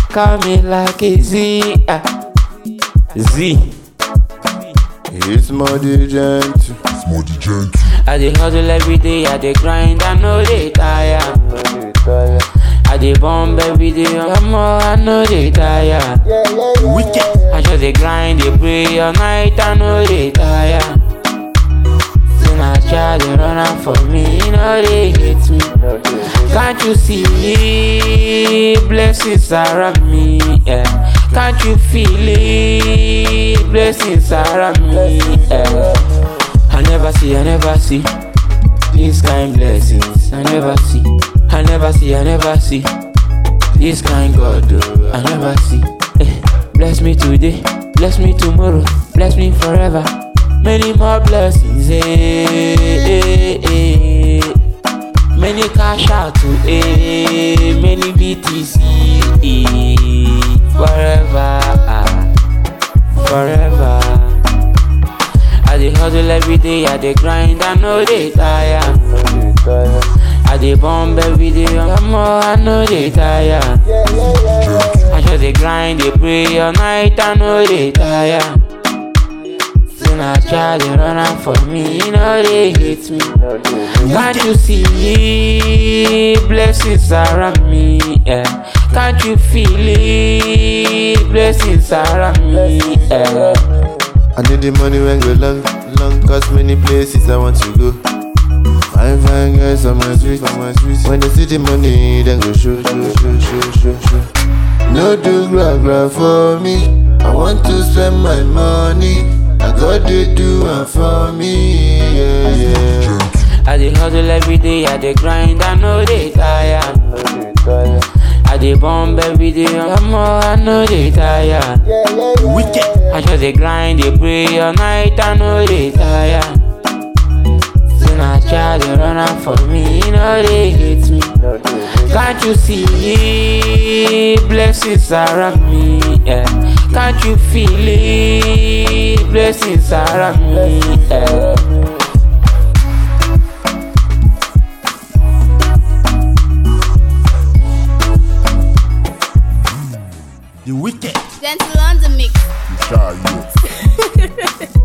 Call me like a Z. ah. Z. It's more gentle. It's more the gentle. I dey hustle every day, I dey grind, I know they tire. I dey bomb every day, I'm more, I know they tire. Wicked. I just dey grind, dey pray all night, I know they tire. Say na child dey run am for me, you know they hate me. Can't you see blessings around me? Yeah. Can't you feel it? Blessings around me. Yeah. I never see, I never see these kind blessings. I never see, I never see, I never see this kind God. oh, I never see. Eh, bless me today, bless me tomorrow, bless me forever. Many more blessings. Eh, eh, eh. Many cash out to eh, many BTC eh, forever, ah, forever. I dey hustle every day, I dey grind, I know they tire. I dey bomb every day, I'm more, I know they tire. I just dey grind, dey pray all night, I know they tire. Say na child dey run am for me, you know they hate me. Can't you see blessings around me? Yeah. Can't you feel it? Blessings around me. Yeah. I need the money when go long, long, cause many places I want to go. Fine, fine girls on my street, on my street. When they see the money, then go show, show, show, show, show, show. No do gra gra for me. I want to spend my money. I got to do it for me, yeah, yeah. I dey hustle every day, I dey grind, I know they tire. I dey bomb every day, I'm more, I know they tire. Wicked. I just dey grind, dey pray all night, I know they tire. Say na child dey run am for me, you know they hate me. Can't you see blessings around me? Yeah. Can't you feel it? Blessings around me. Yeah. The wicked. Gentle on the mix. The shy youth.